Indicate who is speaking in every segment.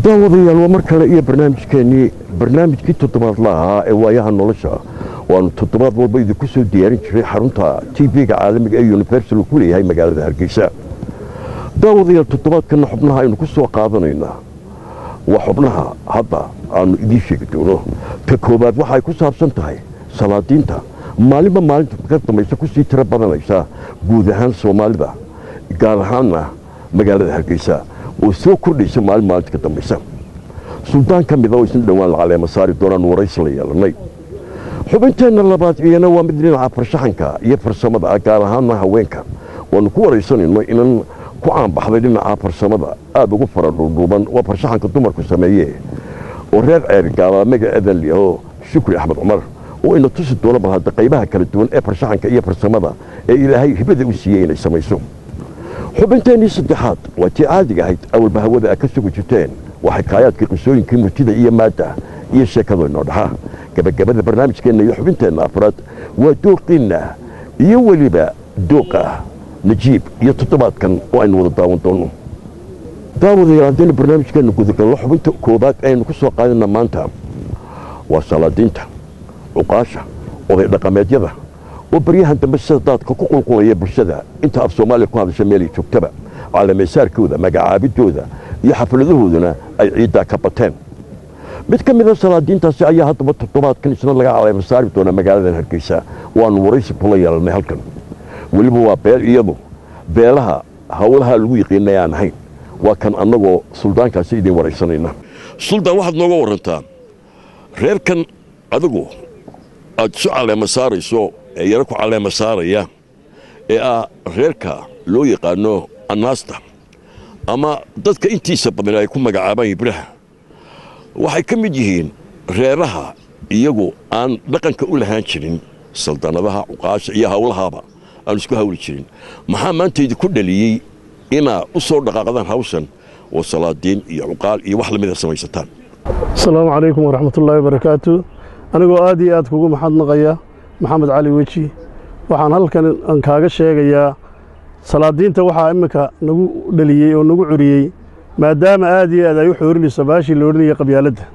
Speaker 1: daawadayaal waa mar kale iyo barnaamijkeennii barnaamijkii toddobaadla ahaa ee waayaha nolosha waanu toddobaad walba idinku soo diyaarin jiray xarunta tv-ga caalamiga ee universal uu ku leeyahay magaalada hargeysa daawadayaal toddobaadkanna xubnaha aynu ku soo qaadanaynaa waa xubnaha hadda aanu idiin sheegi doono ta koowaad waxay ku saabsan tahay salaadiinta maalinba maalinta ka dambaysa kusii tiro badanaysa guud ahaan soomaalida gaar ahaanna magaalada hargeysa oo soo kordhaysa maalin maalinta ka dambaysa suldaan ka mida oo isna dhowaan la caleema saari doonaan waraysi la yeelanay xubinteenna labaad iyana waa mid dhinaca farshaxanka iyo farsamada ah gaar ahaanna haweenka waanu ku waraysanayno inan ku caanbaxday dhinaca farsamada aada ugu fara dhuudhuuban waa farshaxanka dumarku sameeye oo reer ceeri gaabaa magaceedan liyaho shukri axmed cumar oo ina tusi doona bal hadda qaybaha kala duwan ee farshaxanka iyo farsamada ee ilaahay hibada u siiyey inay samayso xubinteennii saddexaad waa tii caadiga ahayd awalba hawada a ka sugi jirteen waa xikaayaadkii qisooyinkii murtida iyo maadda iyo sheekado inoo dhaxa gabagabada barnaamijkeenna iyo xubinteenna afraad waa dooqiinna iyo weliba dooqa najiib iyo toddobaadkan oo aynu wada daawan doonno daawadayaal haddaynu barnaamijkeenna gudagallo xubinta koobaad aynu ku soo qaadana maanta waa salaadiinta cuqaasha oday dhaqameedyada oo baryahan dambe sida daadka ku qulqulaya bulshada inta af soomaaliya ku hadasha meelay joogtaba calamaysaarkooda magacaabidooda iyo xafladahooduna ay ciiddaa ka bateen mid ka mida salaadiintaasi ayaa haddaba toddobaadkan isna laga caleema saari doona magaaladan hargeysa waanu waraysi kula yeelannay halkan weliba waa beel iyadu beelaha howlaha lagu yiqiinay aan ahayn waa kan annagoo suldaankaasi idiin waraysanayna suldaan waxaad nooga warantaa reerkan adigu aad isu caleema saarayso ee yaro ku caleema saaraya ee ah reerka loo yaqaano annaasta ama dadka intiisa badan ay ku magacaabaan hibraha waxay ka mid yihiin reeraha iyagu aan dhaqanka u lahaan jirin saldanadaha cuqaasha iyo howlahaaba aan isku hawli jirin maxaa maanta idinku dhaliyey inaa u soo dhaqaaqdaan hawshan oo salaadiin iyo cuqaal iyo wax lamida samaysataan
Speaker 2: asalaamu calaykum waraxmatullaahi wabarakaatu anigoo aad iyo aad kugu maxadnaqaya maxamed cali weji waxaan halkan aan kaaga sheegayaa salaadiinta waxaa imminka nagu dhaliyey oo nagu curiyey maadaama aad iyo aad ay u xoorinayso baashii la odhanaya qabyaaladda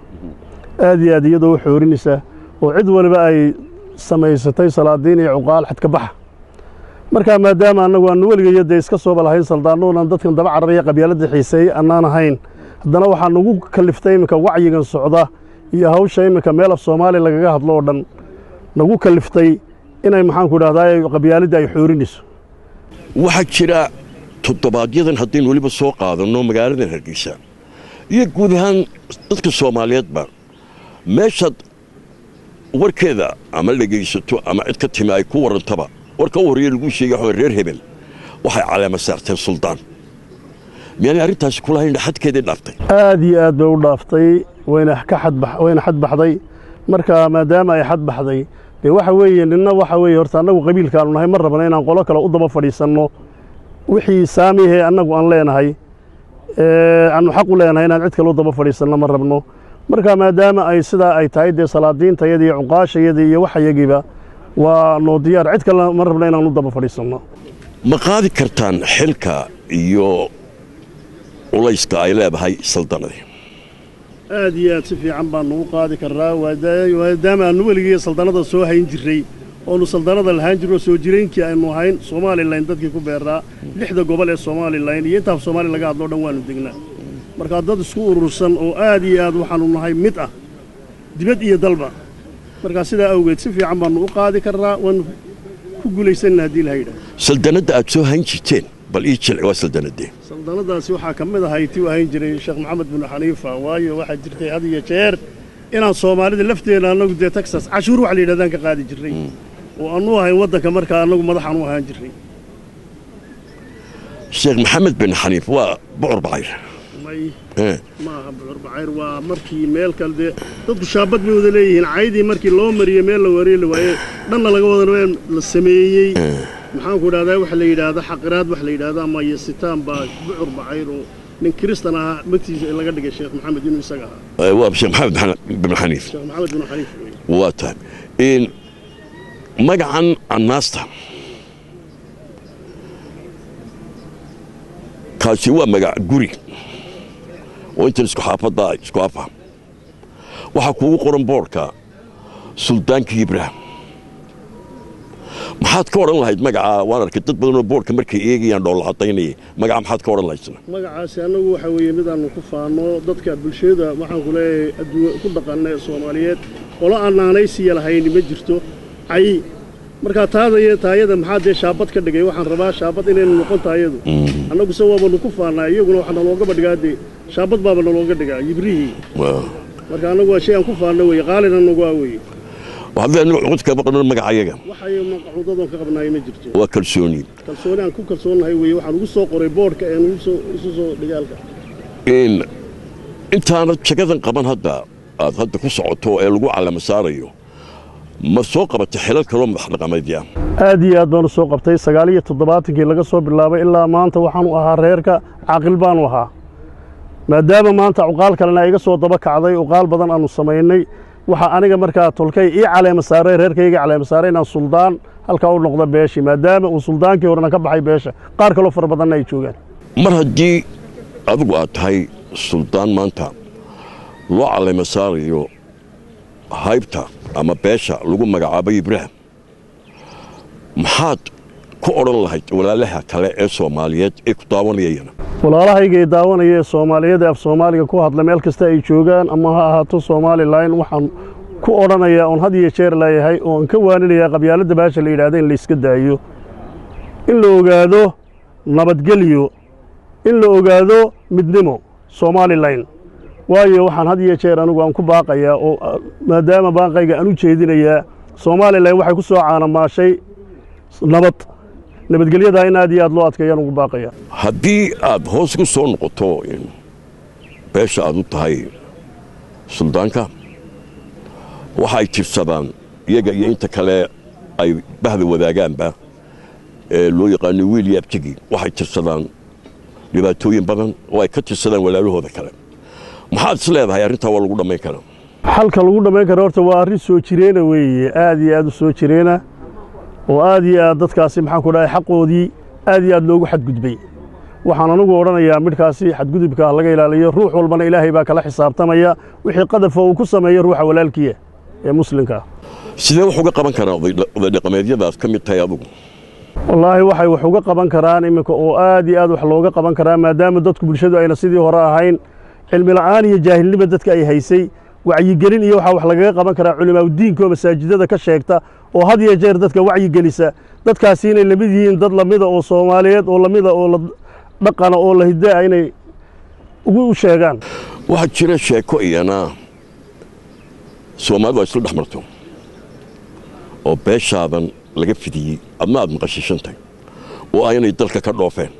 Speaker 2: aad iyo aad iyadoo u xoorinaysa oo cid waliba ay samaysatay salaadiin iyo cuqaal xadka baxa markaa maadaama annagu aanu weligayo dee iska sooba lahayn saldaannuunan dadkan daba cararaya qabyaaladda xiiseeyey annaan ahayn haddana waxaa nagu kaliftay imminka wacyigan socda iyo hawsha imminka meel af soomaaliya lagaga hadlo oo dhan nagu kaliftay inay maxaanku idhahdaa qabyaaladda ay xoorinayso
Speaker 1: waxaa jira toddobaadyaddan haddaynu weliba soo qaadanno magaaladan hargeysa iyo guud ahaan dadka soomaaliyeedba meeshaad warkeeda ama dhegaysato ama cid ka timi ay ku warrantaba warka u horreeya laguu sheegay waxaa reer hebel waxay caleema saarteen suldaan miyaanay arrintaasi kulahayn xadkeedii dhaaftay
Speaker 2: aad iyo aad bay u dhaaftay wayna ka wayna xad baxday marka maadaama ay xad baxday dee waxa weeye ninna waxa weeye horta annagu qabiilkaanu nahay ma rabna inaan qolo kale u daba fadhiisanno wixii saamihee annagu aan leenahay aanu xaq u leenahay inaan cid kale u daba fadhiisanno ma rabno marka maadaama ay sidaa ay tahay dee salaadiintayadii iyo cuqaashayadii iyo waxayagiiba waa noo diyaar cid kale ma rabna inaan u daba fadhiisanno
Speaker 1: ma qaadi kartaan xilka iyo culayska ay leedahay saldanadii
Speaker 2: aad iyo aad si fiican baanu u qaadi karnaa maadaama aanu weligii saldanada soo hayn jirray oonu saldanada lahaan jirro soo jiraynkii aynu ahayn somalilan dadkii ku beeraa lixda gobol ee somalilan iyo intaaf soomaaliya laga hadloo dhan waanu degnaa markaa dad isku urursan oo aad iyo aad waxaanu nahay mid ah dibad iyo dalba markaa sidaa awgeed si fiican baannu u qaadi karnaa waanu ku guulaysanna haddii laha yidhaah
Speaker 1: saldanadda aad soo hayn jirteen bal ii jilci waa saldanadee
Speaker 2: saldanadaasi waxaa ka mid ahay tii u ahayn jiray sheekh maxamed binu xaniifa waayo waxaa jirtay had iyo jeer inaan soomaalida lafteena annagu dee texas cashuur wax la yidhahdaan ka qaadi jirray oo annu ahayn waddanka markaa annagu madaxaan u ahaan jirray
Speaker 1: sheekh maxamed bin xaniif waa bucur bacayr
Speaker 2: may ma aha bucur bacayr waa markii meel kale dee dadku shaabad bay wada leeyihiin caydii markii loo mariyo meel la wareeli waaye dhanna laga wada la sameeyey maxaanku idhahdaa waxa la yidhaahda xaqiraad wax la yidhahda ama yasitaan baa bucur bacayr oo nin kiristan ahaa magtiisa laga dhigay sheekh maxamed inuu isaga ahaa
Speaker 1: waa sheekh maxamed bin xaniif
Speaker 2: sheekh maxamed bin xaniif
Speaker 1: waa tahay magacan annaasta kaasi waa magac guri oo intan isku xaafadda isku afa waxaa kuugu qoran boodhka suldaankii ibraahim maxaad ka odhan lahayd magacaa waan arkay dad badanoo boodhka markay eegayaan dhoolla cadaynaya magaca maxaad ka odhan lahayd
Speaker 2: magacaasi annagu waxaa weeye mid aanu ku faano dadka bulshada waxaan ku leeyahay adduun ku dhaqanna ee soomaaliyeed qolo aan naanaysiya lahayni ma jirto cayi markaa taadaya taayada maxaa dee shaabad ka dhigay waxaan rabaa shaabad inaynu noqon taayadu annagu se waabanu ku faannaa iyaguna waxaa nalooga badhigaa dee shaabad baaba nalooga dhigaa yibrihii marka annagu waa shay aan ku faanno weeye qaalin annagu waa weeye
Speaker 1: waxaad anigu cod kama qaban magacayaga
Speaker 2: waxay maqcuudadoon ka qabnaay ma jirto
Speaker 1: waa kalsooni
Speaker 2: kalsooni aan ku kalsoonnahay weeye waxaan ugu soo qoray boodhka ee nugu soo isu soo dhigaalka
Speaker 1: intaanad jagadan qaban hadda aad hadda ku socoto ee lagu calamo saarayo ma soo qabatay xilal kaloo madax dhaqameedya
Speaker 2: aad iyo aad baanu soo qabtay sagaal iyo toddobaatankii laga soo bilaabay ilaa maanta waxaanu ahaa reerka caaqil baanu ahaa maadaama maanta cuqaal kalena iga soo daba kacday uqaal badan aanu samaynay waxaa aniga markaa tolkay ii caleema saaray reerkayga caleema saaray inaan suldaan halkaa u noqdo beeshii maadaama uu suldaankii horena ka baxay beesha qaar kaloo fara badanna ay joogaan
Speaker 1: mar haddii adigu aad tahay suldaan maanta loo caleema saarayo haybta ama beesha lagu magacaabay ibraahim maxaad ku odhan lahayd walaalaha kale ee soomaaliyeed ee ku daawanayayana
Speaker 2: walaalahayga ee daawanaya ee soomaaliyeed ee af soomaaliga ku hadla meel kasta ay joogaan ama ha ahaato somalilan waxaan ku odhanayaa oon had iyo jeer leeyahay oon ka waaninayaa qabyaaladda baasha la yidhahda in layska daayo in la ogaado nabadgelyo in la ogaado midnimo somalilan waayo waxaan had iyo jeer anigu aan ku baaqayaa oo maadaama baaqayga aan u jeedinayaa somalilan waxay ku soo caanamaashay nabad nabadgelyadaa in aad iyo aad loo adkeeyaan ugu baaqaya
Speaker 1: haddii aad hoos ku soo noqoto beesha aad u tahay suldaanka waxa ay tirsadaan iyaga iyo inta kale ay bahda wadaagaanba ee loo yaqaano wiil yaabtigi waxay tirsadaan dhibaatooyin badan oo ay ka tirsadaan walaalahooda kale maxaad is leedahay arrintaa waa lagu dhammayn karaa
Speaker 2: xalka lagu dhammayn kara horta waa arrin soo jireena weeye aad iyo aad u soo jireena oo aad iyo aad dadkaasi maxaan ku dhahay xaqoodii aad iyo aad loogu xadgudbay waxaan anugu odhanayaa midhkaasi xadgudubka laga ilaaliyo ruux walbana ilaahay baa kala xisaabtamaya wixii qadafa uu ku sameeyo ruuxa walaalkiya ee muslimkaa
Speaker 1: sidee wax uga qaban karaa oday dhaqameedyadaad ka mid tahay adugu
Speaker 2: wallaahi waxay wax uga qaban karaan iminka oo aad iyo aad wax looga qaban karaa maadaama dadku bulshadu ayna sidii hore ahayn cilmi la'aan iyo jaahilnimo dadka ay haysay wacyigelin iyo waxaa wax lagaga qaban karaa culimaaudiinka oo masaajidada ka sheegta oo had iyo jeer dadka wacyigelisa dadkaasi inay lamid yihiin dad lamida oo soomaaliyeed oo lamida oo dhaqana oo la hidaa inay ugu sheegaan
Speaker 1: waxaa jira sheeko iyana soomaalidu ay isla dhex marto oo beeshaadan laga fidiyey adna aad maqashishantay oo aynay dalka ka dhoofeen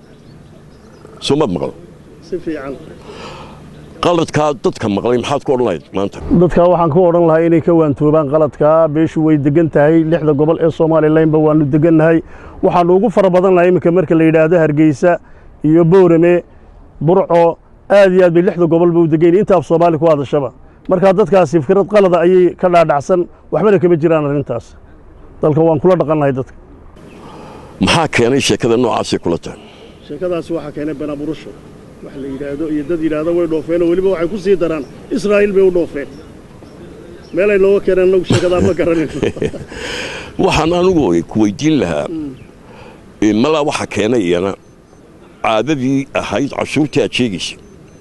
Speaker 1: soo maad maqlo
Speaker 2: si fiican
Speaker 1: qaladkaa dadka maqlay maxaad ku odhan lahayd maanta
Speaker 2: dadkaa waxaan ku odhan lahaa inay ka waantoobaan qaladkaa beeshu way degan tahay lixda gobol ee somalilanba waannu degannahay waxaannu ugu fara badan lahay iminka marka la yidhaahdo hargeysa iyo boorame burco aad iyo aad bay lixda gobolba u degayn inta af soomaali ku hadashaba markaa dadkaasi fikrad qalada ayay ka dhaadhacsan waxbana kama jiraan arrintaas dalka waan kula dhaqan lahay dadka
Speaker 1: maxaa keenay sheekada noocaasay kula tahay
Speaker 2: sheekadaasi waxaa keenay banaburusho wax la yidhaahdo iyo dad yidhaahdo way dhoofeenoo weliba waxay ku sii daraan israa'iil bay u dhoofeen meelay nooga keeneen annagu sheekadaa ma garanin
Speaker 1: waxaan anigu ku weydiin lahaa malaa waxa keenay iyana caadadii ahayd cashuurtii aad sheegaysay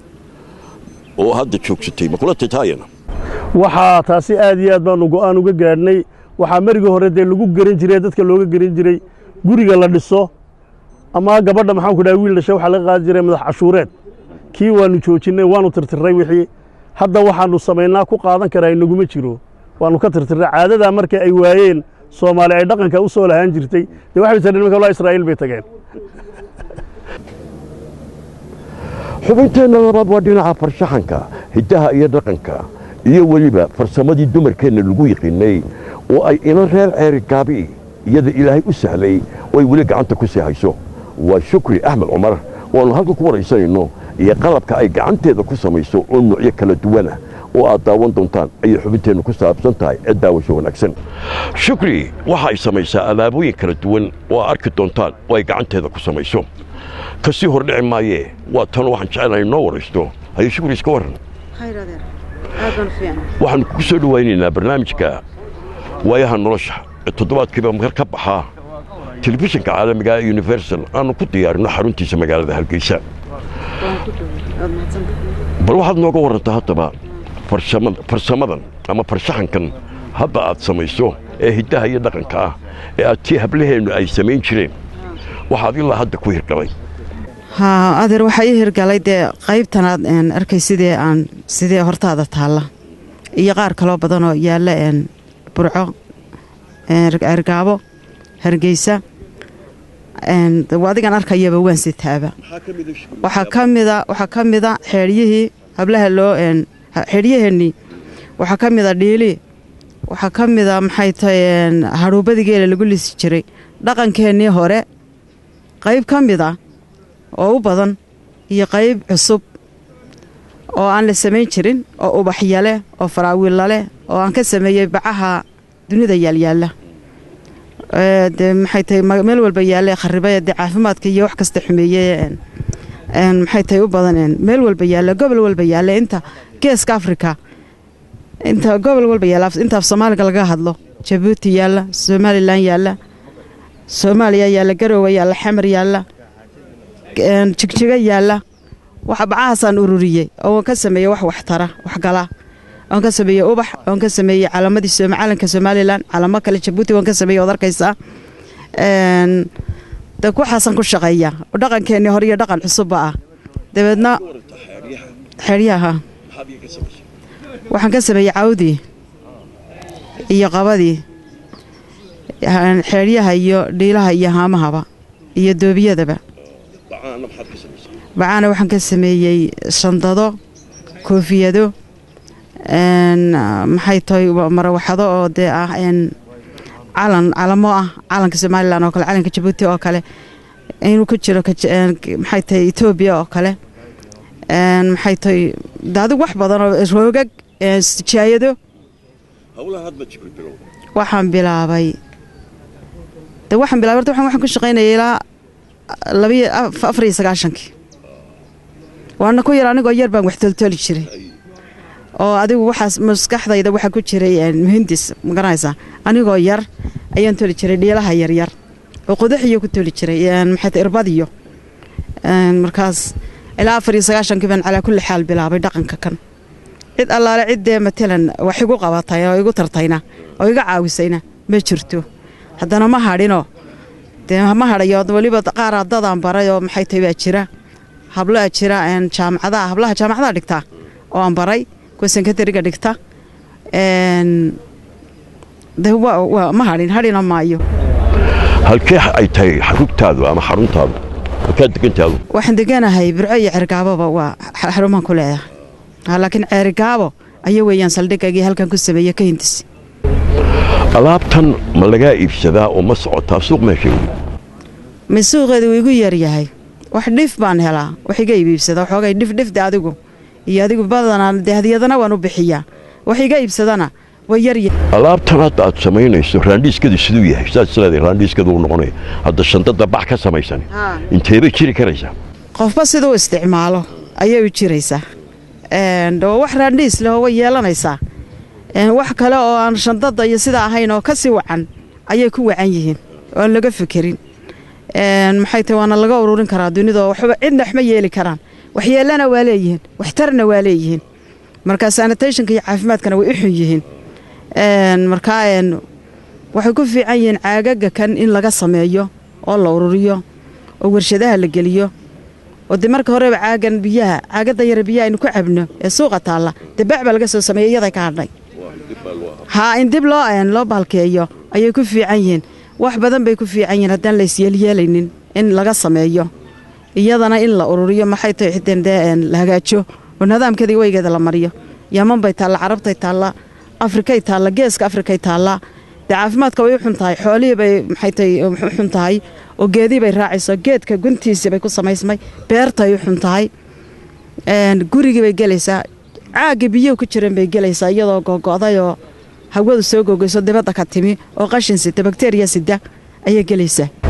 Speaker 1: oo hadda joogsatay ma kula tataayana
Speaker 2: waxaa taasi aad iyo aad baanu go'aan uga gaadhnay waxaa marigii hore dee lagu geran jiray dadka looga geran jiray guriga la dhiso ama gabadha maxaan ku dhaha wiil dhasha waxaa laga qaadi jiray madax cashuureed kii waannu joojinnay waannu tirtirray wixii hadda waxaannu samaynaa ku qaadan karaa inaguma jiro waannu ka tirtirray caadadaa marka ay waayeen soomaali ay dhaqanka u soo lahaan jirtay dee waxay tageen nimanka walaa israa'iil bay tageen
Speaker 1: xubinteenna labaad waa dhinaca farshaxanka hiddaha iyo dhaqanka iyo weliba farsamadii dumarkeenna lagu yiqiinay oo ay ina reer ceeri gaabi iyada ilaahay u sahlay oo ay weli gacanta ku sii hayso waa shukri axmed cumar waannu halka ku waraysanayno iyo qalabka ay gacanteeda ku samayso oo nuucyo kala duwana oo aad daawan doontaan ayay xubinteennu ku saabsan tahay ee daawasho wanaagsan shukri waxa ay samaysaa alaabooyin kala duwan oo aad arki doontaan oo ay gacanteeda ku samayso kasii hordhici maayee waa tan waxaan jecelahay noo waraysto haye shukri iska warran
Speaker 3: khayr adeer aad baan u fiicnay
Speaker 1: waxaanu kugu soo dhowaynaynaa barnaamijka waayaha nolosha ee toddobaadkiiba mar ka baxaa telefishinka caalamiga ee universal aanu ku diyaarinno xaruntiisa magaalada hargeysa
Speaker 3: waan ku dhoway aad mahadsantahay
Speaker 1: bal waxaad nooga warrantaa haddaba farsamad- farsamadan ama farshaxankan hadda aad samayso ee hiddaha iyo dhaqanka ah ee aad tii hablaheennu ay samayn jireen waxaad ilaa hadda ku hirgalay
Speaker 3: haa adeer waxaa ii hirgalay dee qaybtanaad een, arkay sidee aan sidee hortaada taalla iyo qaar kaloo badanoo yaalla een, burco een, ergaabo hargeysa een, de waa adigan arkayaba waan sitaaba waxaa ka mida waxaa ka mida xeedhyihii hablaha loo een, ha- xeedhyaheennii waxaa ka mida dhiili waxaa ka mida maxay tahay een, hadhuubadii geela lagu lisi jiray dhaqankeennii hore qayb ka mid ah oo u badan iyo qayb cusub oo aan la samayn jirin oo ubaxya leh oo faraawiilla leh oo aan ka sameeyey bacaha dunida yaalyaalla Ee, dee maxay tahay ma- meel walba yaalla kharibaya dee caafimaadka iyo wax kasta xumeeye een, een, maxay tahay u badan een, meel walba yaalla gobol walba yaalla inta geeska afrika inta gobol walba yaalla af- inta af soomaaliga laga hadlo jabuuti yaalla somalilan yaalla soomaaliya yaalla garoowe yaalla xamar yaalla een, jigjiga yaalla waxa bacahaasaan ururiyey oo waan ka sameeyey wax waxtara waxgala waan ka sameeyey ubax waan ka sameeyey calaamadii Sooma- calanka somalilan calamo kale jabuuti waan ka sameeyey waad arkaysaa Een, de waxaasaan ku shaqeeya oo dhaqankeennii hore iyo dhaqan cusubba ah dabeedna xeryaha waxaan ka sameeyey cawdii iyo qabadii een, xeeryaha iyo dhiilaha iyo haamahaba iyo doobiyadaba bacaana waxaan ka sameeyey shandado koofiyado een, maxay tahay wa- marawaxado oo dee ah een, calan calamo ah calanka somalilan oo kale calanka jabuuti oo kale inuu ku jiro ka- een, maxay tahay etoobiya oo kale een, maxay tahay de adigu wax badan oo roogag een, sijaayado waxaan bilaabay de waxaan bilaabay horta waxaan waxaan ku shaqaynayay ilaa labiyo af- afar iyo sagaashankii waana ku yar anigoo yar baan wax toltoli jiray oo adigu waxaas maskaxdayda waxaa ku jiray een, muhindis ma garanaysaa anigoo yar ayaan toli jiray dhiilaha yaryar oo qodaxiyo ku toli jiray een, maxay tahay irbadiyo Een, markaas ilaa afar iyo sagaashankii baan calaa kulli xaal bilaabay dhaqanka kan cid allaale ciddee matalan wax igu qabatay oo igu tartayna oo iga caawisayna ma jirto haddana ma hadhinoo dee ma hadhayo weliba qaar dadaan baray oo maxay tahay baa jira habloa jira een, jaamacadaha hablaha jaamacadaha dhigta oo aan baray kuwa senkatariga dhigta een, de wa- wa- ma hadhin hadhina maayo
Speaker 1: halkee ay tahay rugtaadu ama xaruntaadu halkaa degantaadu
Speaker 3: waxaan deganahay burco iyo cergaababa waa xa- xarumaan ku leedahay Ha, laakiin ceerigaabo aya weeyaan saldhigaygii halkan ku sameeye ka hindis
Speaker 1: alaabtan ma lagaa iibsadaa oo ma socotaa suuq meesha
Speaker 3: ma suuqeedu wuu igu yaryahay wax dhif baan helaa wax iga iibsada waxoogay dhif dhifde adigu iyo adigu badanaa dee hadiyadana waan u bixiyaa wax iga iibsadana way yaryahay
Speaker 1: alaabtan hadda aad samaynayso raandhiiskadu siduu yahay saad isleedahay raandhiiskadu uu noqonaya hadda shandada bax ka samaysan inteebay jiri karaysaa
Speaker 3: qofba siduu isticmaalo ayay u jiraysaa Een, oo wax raandhiis leh oo way yeelanaysaa Een, wax kale oo aan shandada iyo sida ahayn oo ka sii wacan ayay ku wacan yihiin oo aan laga fekerin Een, maxay tahay waana laga ururin karaa dunida oo waxba cidna wax ma yeeli karaan waxyeelana waa leeyihiin waxtarna waa leeyihiin marka sanitationka iyo caafimaadkana way u xun yihiin Een, markaa een, waxay ku fiican yihiin caagaga kan in laga sameeyo oo la ururiyo oo warshadaha la geliyo oo de marka horeba caagan biyaha caagada yare biyaha aynu ku cabno ee suuqa taalla dee bac baa laga soo sameeyey iyaday ka hadhay haa in dib loo een loo baalkeeyo ayay ku fiican yihiin wax badan bay ku fiican yihiin haddaan la isyeelyeelaynin in laga sameeyo iyadana in la ururiyo maxay tahay xiteen dee een la hagaajo oo nidaamkeeda iyo weygeeda la mariyo yaman bay taalla carabtay taalla afrikay taalla geeska afrikay taalla dee caafimaadka way u xun tahay xoolihii bay maxay tahay u xun tahay oo geedii bay raacayso geedka guntiisii bay ku samaysmay beertay u xun tahay een gurigii bay gelaysaa caagga biyuhu ku jiran bay gelaysaa iyadoo gogo'day oo hawadu soo gogoyso dibadda ka timi oo qashin sita bakteriya sida ayay gelaysaa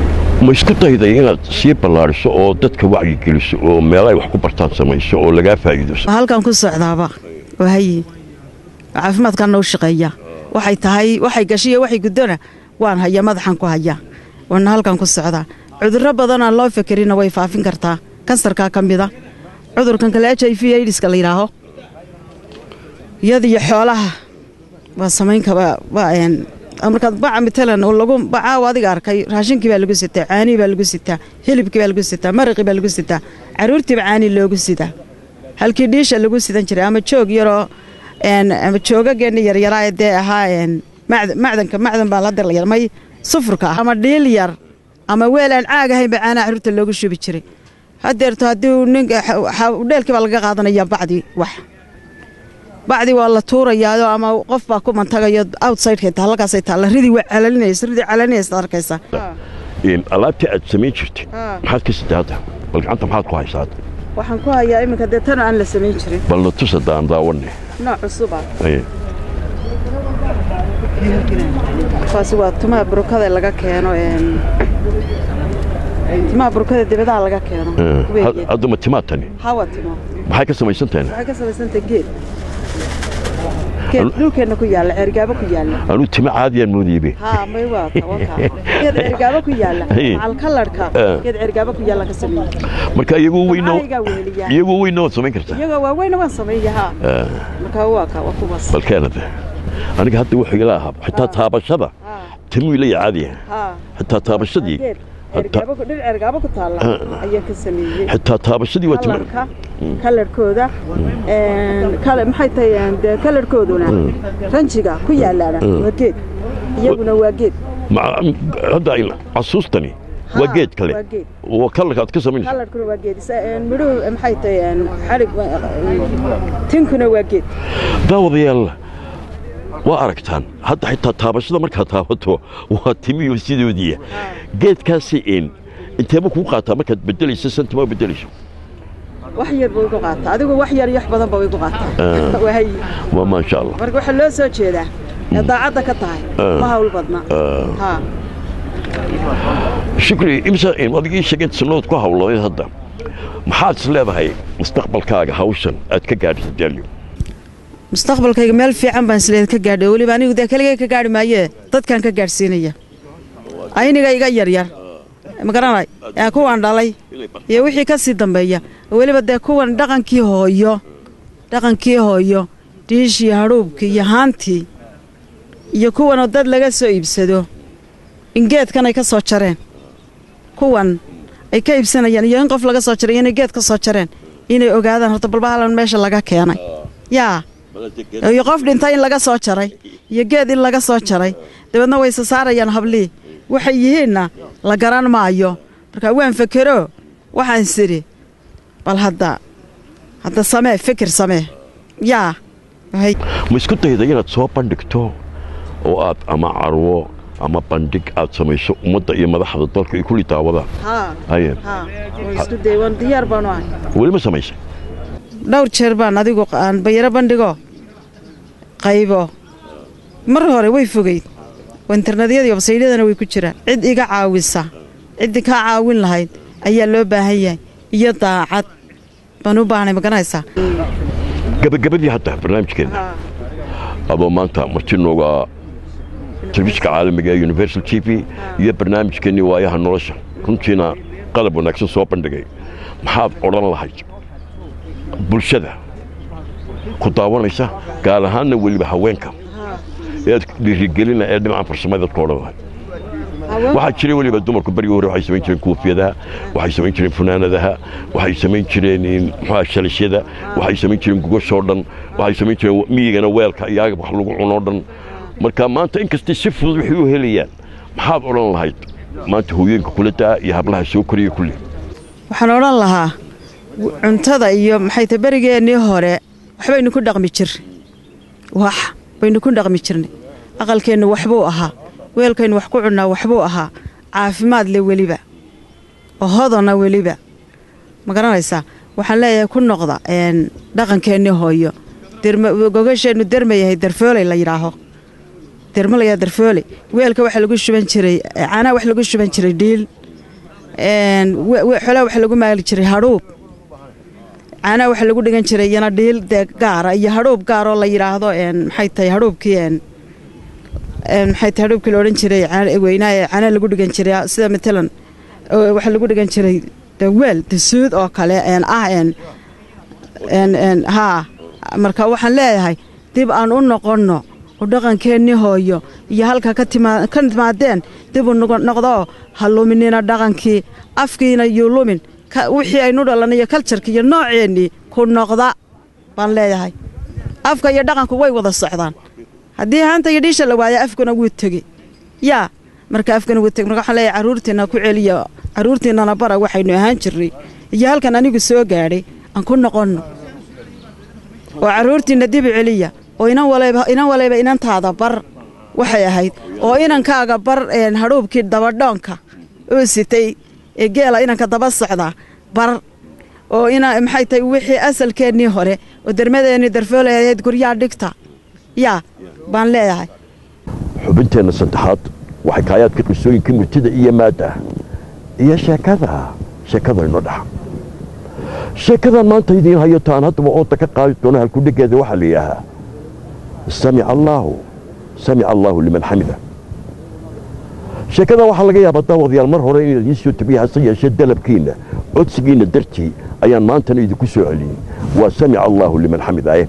Speaker 1: ma isku dayday inaad sii ballaadhiso oo dadka wacyigeliso oo meel ay wax ku bartaan samayso oo lagaa faa'iido
Speaker 3: halkan ku socdaaba oo hayi caafimaadkanna u shaqeeya waxay tahay waxay gashiyo waxay guddona waan haya madaxan ku haya waana halkan ku socdaa cudurro badan aan loo fekerina way faafin kartaa kansarkaa ka mida cudurkan kale h i v aidiska la yidhaaho iyadiyo xoolaha waa samaynkaa markaad baca matalan lagu bacaaw adiga arkay raashinkii baa lagu sitaa caanihii baa lagu sitaa hilibkii baa lagu sitaa maraqii baa lagu sitaa caruurtiiba caani loogu sidaa halkii dhiisha lagu sidan jiray ama joog yaroo ama joogageenna yaryaraa dee ahaa macdanka macdan baa hadda la may sufurka ah ama dhiil yar ama weel aan caag ahaynba caanaha caruurta loogu shubi jiray hadeerto haddii nin dheelkii baa laga qaadanaya bacdii wax bacdii waa la tuurayaa ama qof baa ku mantagayo outsideka taa halkaasay taalla ridii waa calalinaysa ridii calalinaysa arkaysa
Speaker 1: alaabtii aad samayn jirtay maxaad ka sitaa hadda bal gacanta maxaad ku haysaa hadda
Speaker 3: waxaan ku hayaa iminka dee tan aan la samayn jirin
Speaker 1: bal na tusa daan daawane
Speaker 3: nooc cusuba kaasi waa tumaha burukada laga keeno timaha burukada dibadaha laga keeno
Speaker 1: hadda ma timaad tani
Speaker 3: hawa timo
Speaker 1: maxay ka samaysan tahay
Speaker 3: waxay ka samaysantahay geed geed dhulkeenna ku yaalla ceergaabo ku yaalla
Speaker 1: anuu timo caadiyaan moodaybe
Speaker 3: haa may waa tawanka geed ceergaabo ku yaalla macal kalarka geed ceergaabo ku yaalla ka sameeyey
Speaker 1: marka iyagu weyno
Speaker 3: Maxaygaa weeliyaa
Speaker 1: iyagu weyno waad samayn kartaa
Speaker 3: iyagoo waaweyna waan sameeya haa marka waa ka waa kuwaas
Speaker 1: bal keenada aniga hadda wuxuu igala ahaa xitaa taabashada
Speaker 3: haa
Speaker 1: timuu ila caadiya
Speaker 3: haa
Speaker 1: xitaa taabashadii
Speaker 3: geed ceergaabo ku dhir ceergaabo ku taalla ayaan ka sameeyey
Speaker 1: xitaa taabashadii waa timo
Speaker 3: kalarka kalarkooda kale maxay tahay dee kalarkooduna ranjiga ku yaalaana waa geed iyaguna waa geed
Speaker 1: Ma- hadda ay- casuustani waa
Speaker 3: Haa,
Speaker 1: geed kale
Speaker 3: waa geed.
Speaker 1: waa kalarka aad ka samaynayso
Speaker 3: kalarkuna waa geed Isa- midhuhu maxay tahay xarig tinkuna waa geed
Speaker 1: daawadayaal waa aragtaan hadda xitaa taabashada markaad taabato waa timiyo sidoodiiya geedkaasi in inteeba kuu qaataa markaad bedelayso santima bedelayso
Speaker 3: wax yar buu igu qaataa adigu wax yar yax badan buu igu qaataa waa hayi
Speaker 1: waa maasha allah
Speaker 3: marka waxaa loo soo jeedaa ee daacadda ka tahay ma hawl badna haa
Speaker 1: shukri imsa adigii sheegeen sannadood ku hawladeed hadda maxaad is leedahay mustaqbalkaaga hawshan aad ka gaadhisa daalyo
Speaker 3: mustaqbalkayga meel fiican baan isleed ka gaadhay weliba anigu dee keligay ka gaadhi maayee dadkan ka gaadhsiinaya ayniga iga yaryar ma garanay ee kuwan dhalay iyo wixii ka sii dambeeya weliba dee kuwan dhaqankii hooyo dhaqankii hooyo dhiishii hadhuubkii iyo haantii iyo kuwanoo dad laga soo iibsado in geedkan ay ka soo jareen kuwan ay ka iibsanayaan iyo in qof laga soo jaray inay geed ka soo jareen inay ogaadaan horta balbahalan meesha laga keenay yaa iyo qof dhintay in laga soo jaray iyo geed in laga soo jaray dabeedna way isa saarayaan hablii waxay yihiinna la garan maayo marka waan fekero waxaan sidhi bal hadda hadda samee fikir samee yaa hay
Speaker 1: ma isku dayda inaad soo bandhigto oo aad ama carwo ama bandhig aad samayso ummadda iyo madaxda dalka ay kulli daawadaan
Speaker 3: haa
Speaker 1: haye
Speaker 3: haa waan isku day waan diyaar baanu ahay
Speaker 1: weli ma samaysay
Speaker 3: dhowr jeer baan adigu aan bayaro bandhigo qaybo mar hore way fogeyd oo internetyada iyo websaydhyadana way ku jiraan cid iga caawisa ciddii kaa caawin lahayd ayaa loo baahan yahay iyo daacad baan u baahnay maganaysaa
Speaker 1: gabagabadii hadda barnaamijkeena adoo maanta marti nooga telefishinka caalamiga ee universal t v iyo barnaamijkeennii waayaha nolosha runtiina qalab wanaagsan soo bandhigay maxaad odhan lahayd bulshada ku daawanaysa gaar ahaanna weliba haweenka ee aad dhiirigelina ee dhinacan farsamada ku odhan lahayd waxaa jiray weliba dumarku berigii hore waxay samayn jireen kuufiyadaha waxay samayn jireen funaanadaha waxay samayn jireen muxuha shalishyada waxay samayn jireen gogashoo dhan waxay samayn jireen miyigana weelka iyo agab wax lagu cunoo dhan marka maanta inkastay si fudud waxay u helayaan maxaad odhan lahayd maanta hooyooyinka kula daa iyo hablaha soo koriya kulli
Speaker 3: waxaan odhan lahaa cuntada iyo maxay tahay berigeennii hore waxbaynu ku dhaqmi jirnay wax baynu ku dhaqmi jirnay aqalkeennu waxbuu ahaa weelkaynu wax ku cunnaa waxbuu ahaa caafimaad le weliba oo hodona weliba ma garanaysaa waxaan leeyahay ku noqda dhaqankeennii hooyo gogasheennu derma yahay darfooley la yidhaaho derma layaa darfooley weelka waxa lagu shuban jiray caanaha wax lagu shuban jiray dhiil xolaa waxa lagu maali jiray hadhuub caanaa waxaa lagu dhigan jiray iyana dhiil dee gaara iyo hadhuub gaaroo la yidhaahdo maxay tahay hadhuubkii maxay tahay hadhuubkii la odhan jiray weynaa ee caanaa lagu dhigan jiray sida matalan waxaa lagu dhigan jiray de weel dasuud oo kale ah haa marka waxaan leeyahay dib aan u noqonno oo dhaqankeennii hooyo iyo halka ka timaadeen dib u noqdoo ha luminina dhaqankii afkiina yuu lumin wixii aynu dhalanay iyo kaljarka iyo nooceennii ku noqda baan leeyahay afka iyo dhaqanku way wada socdaan haddii haanta iyo dhiisha la waaya afkuna wuu tegey yaa marka afkana wuu tegey marka waxaan leeyahay carruurtiinna ku celiya carruurtiinnana bara waxaynu ahaan jirnay iyo halkan anigu soo gaadhay aan ku noqonno oo carruurtiinna dibu celiya oo inan walayba inan walayba inantaada bar waxay ahayd oo inankaaga bar hadhuubkii dabadhoonka uu sitay ee geela inanka daba socdaa bar oo ina maxay tahay wixii asalkeennii hore oo dermadeennii darfoolayayd guryaa dhigta yaa baan leeyahay
Speaker 1: xubinteenna saddexaad waxay kaayaadka qisooyinka murtida iyo maadda iyo sheekada sheekada inoo dhaxa sheekadan maanta idiin hayo taan haddaba ooda ka qaadi doono halkudhegeeda waxaa la yidhaahaa samica allaahu samica allaahu liman xamida sheekadan waxaa laga yaabaa daawadayaal mar hore in idiin soo tabiya hase yeeshee dalabkiinna codsigiinna dartii ayaan maantana idinku soo celiyey waa samica allaahu liman xamidaye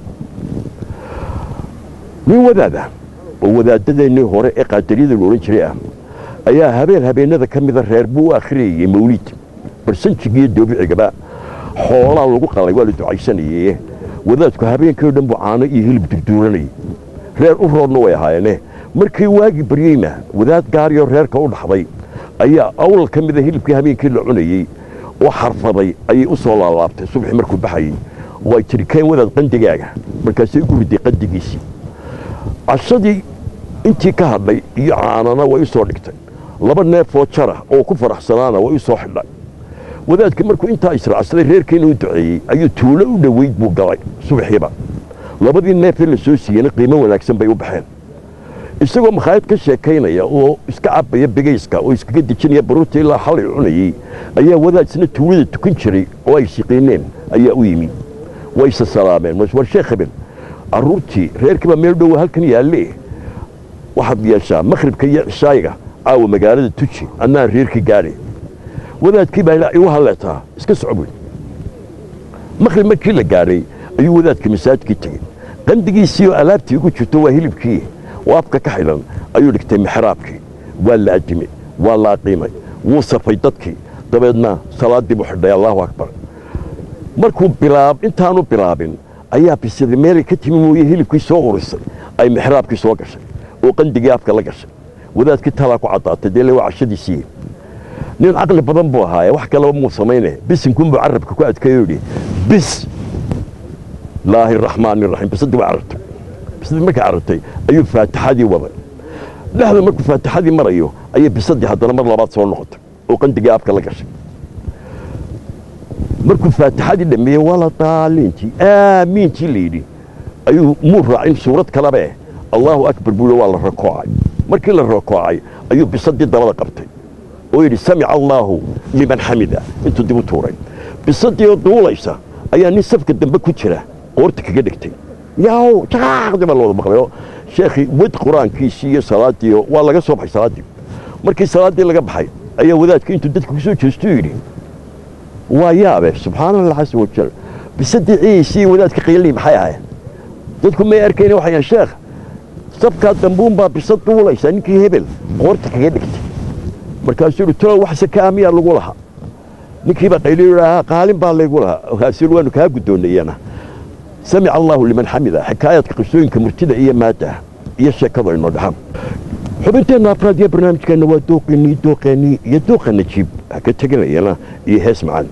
Speaker 1: nin wadaada oo wadaadadeennii hore ee qaadariyada la odhan jiray ah ayaa habeen habeennada ka mida reer buu u akhriyayey mawliid barsanjigiiyo doobicigaba xoolaa lagu qalay waa la ducaysanaye wadaadku habeenkii o dhan buu caano iyo hilib durduuranayay reer u roodna way ahaayeene markii waagii baryeyna wadaad gaariyoo reerka u dhaxday ayaa awlal ka mida hilibkii habeenkii la cunayey oo xarfaday ayay u soo laalaabtay subaxii markuu baxayey oo ay tiri keen wadaad qandigaaga markaasay ugu riday qandigiisii cashadii intii ka hadhay iyo caanana way u soo dhigtay laba neefoo jara oo ku faraxsanaana way u soo xidhay wadaadka markuu intaa israacsaday reerkiina u duceeyey ayuu tuulo u dhoweyd buu galay subaxiiba labadii neefee la soo siiyeyna qiimo wanaagsan bay u baxeen isagoo makhaayad ka sheekaynaya oo iska cabaya begayska oo iskaga dejinaya baruurta ilaa xalay cunayey ayaa wadaad isna tuulada tukan jiray oo ay shiqiineen ayaa u yimi wayse salaameen war sheekh habel carruurtii reerkiibaa meel dhowa halkan yaalle waxaad yeeshaa makhribka iyo cishaayiga caawa magaalada tuji annaan reerkii gaadhay wadaadkii baa igu halleetaa iska soco buy makhrib markii la gaadhay ayuu wadaadka masaajidkii tegey qandigiisii oo alaabtii ugu jirto waa hilibkii oo afka ka xidhan ayuu dhigtay mixraabkii waa la ajimay waa la aqiimay wuu safay dadkii dabeedna salaaddii buu xidhay allahu akbar markuu bilaab intaanu bilaabin ayaa bisaday meelay ka timi mooye hilibkii soo urisay ay mixraabkii soo gashay oo qandigii afka la gashay wadaadkii talaa ku caddaatay dee le waa cashadiisii nin caqli badan buu ahaaye wax kaleba muu samayne bisinkunbuu carabka ku adkeeyo yidhi bis laahi raxmaani raxiim bisadii waa carabtay bisadii markay carabtay ayuu faatixadii waday dhexda markuu faatixadii marayo ayay bisadii haddana mar labaad soo noqotay oo qandigii afka la gashay markuu faatixadii dhammeeyey wala daaliintii aamiintii la yidhi ayuu muu raacin suurad kalabe allaahu akbar buu waa la rakoocay markii la rakoocay ayuu bisadii dabada qabtay oo yidhi samica allaahu liman xamida intuu dib u tuuray bisadii oo duulaysa ayaa nin safka dambe ku jira qoorta kaga dhigtay yaw jaqaaqdii baa la wada maqlay oo sheekhii wad qur-aankiisii iyo salaadii waa laga soo baxay salaaddii markii salaaddii laga baxay ayaa wadaadka intuu dadka ku soo jeestuu yidhi waa yaabe subxaana allah casa wajal bisadii ciisii wadaadka qiilii maxay ahayd dadku may arkayna waxay yahan sheekh safkaa dambuun baa bisad duulaysa ninkii hebel qoorta kaga dhigtay markaasuu yidhi tolo wax sakaa miyaa lagu lahaa ninkiibaa qayliyo yidhaahaa qaalin baa laygu lahaa kaasuu waanu kaa guddoonnayana samica allaahu liman xamida xikaayaadka qisooyinka murtida iyo maadda iyo sheekada inoo dhaxan xubinteenna afraad iyo barnaamijkeenna waa dooqeennii dooqeennii iyo dooqa najiib ha ka teganayana iyo hees macaan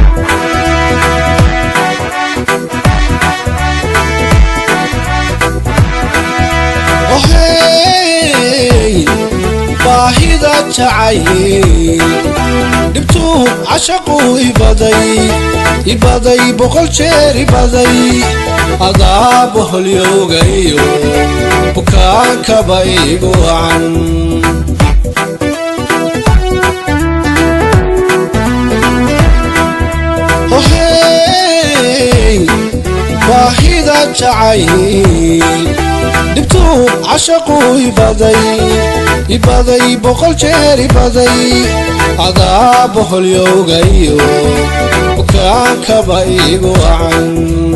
Speaker 4: Thank jacayl dhibtuu cashaquu ibaday ibaday boqol jeer ibaday adaa boholyowgayo bukaankaba igu wacan ohey baahida jacayl dhibtuu cashaquu ibaday ibaday boqol jeer ibaday adaa boholyowgayo bukaankaba igu wacan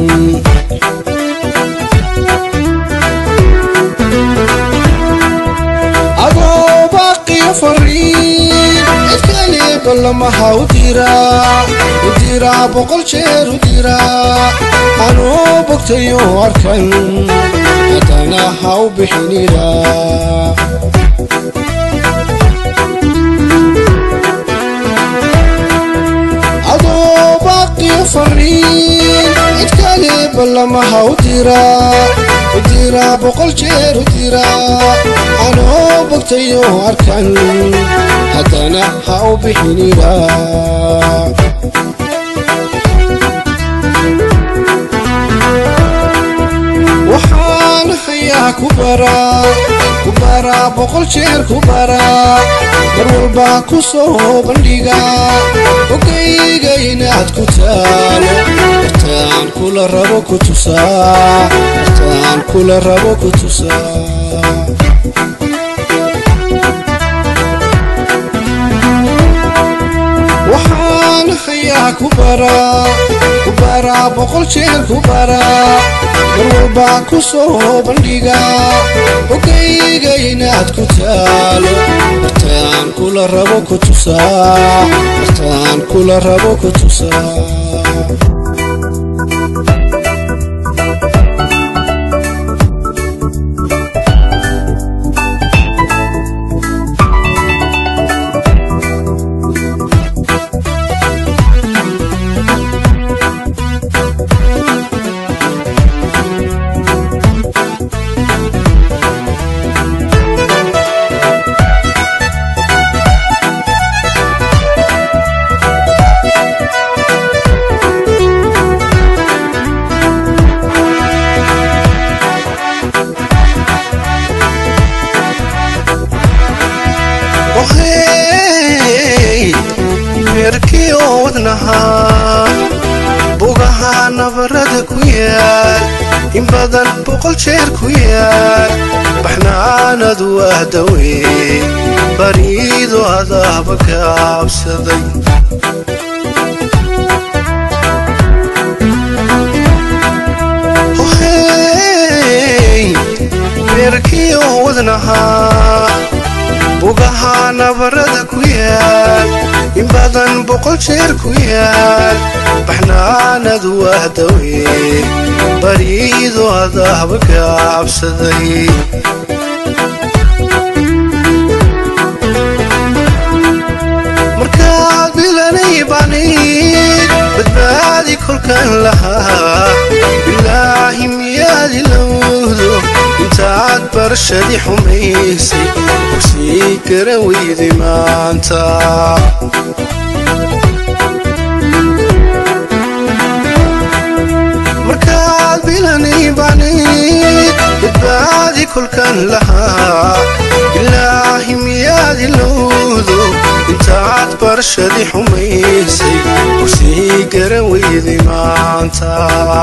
Speaker 4: adoo baaqiyo fariin cid kale ballamaha u diraa u diraa boqol jeer u diraa anuu bogtayo arkan haddana ha u bixiniraa adoo baaqiyo fariin cid kale ballamaha u diraa u diraa boqol jeer u diraa anoo bogtayo arkan haddana ha u bixiniraa waxaan hayaa ku baraa ku baraa boqol jeer ku baraa mar walba ku soo bandhigaa ogayga inaad ku taalo martaan kula rabo ku tusaa martaan kula rabo ku tusaa waxaan hayaa ku baraa ku baraa boqol jeer ku baraa mar walba ku soo bandhigaa ogayga inaad ku taalo martaan kula rabo ku tusaa martaan kula rabo ku tusaa ohey meerkii oo wadnahaa bugaha nabarada ku yaal in badan boqol jeer ku yaal baxnaanadu waa dawey bariido adaaba gaabsaday ohey meerkii oo wadnahaa bugaha nabarada ku yaal in badan boqol jeer ku yaal baxnaanadu waa dawey bariido adaaba gaabsaday markaad bilanay banid badbaadi kolkan lahaa bilaahi miyaad ilowdo intaad barshadi xumaysay ursii garan weyday maanta markaad bilanay banid badbaadi kolkan lahaa bilaahi miyaad ilowdo intaad barshadi xumaysay ursii garan weyday maanta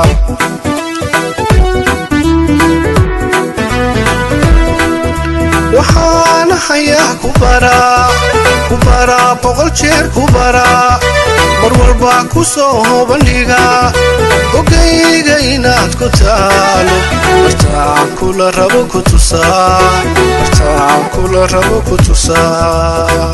Speaker 4: waxaan hayaa ku baraa ku baraa boqol jeer ku baraa mar walba ku soo bandhigaa ogayga inaad ku taalo martaan kula rabo ku tusaa martaan kula rabo ku tusaa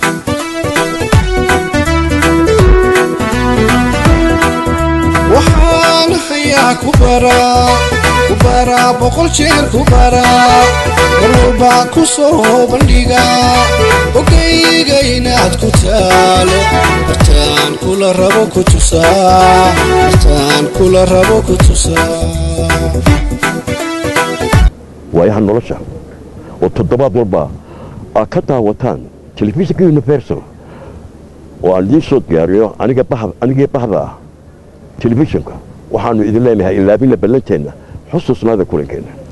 Speaker 4: waxaan hayaa ku baraa ku baraa boqol jeer ku baraa mar walba ku soo bandhigaa ogayga inaad ku taalo martaan kula rabo ku tusaa martaan kula rabo ku tusaa
Speaker 1: waayaha nolosha oo toddobaad walba aad ka daawataan telefishinka universal oo aan idiin soo diyaariyo aniga bah- anigii bahda ah telefishinka waxaanu idin leenahay ilaabina ballanteenna xusuusnaada kulankeenna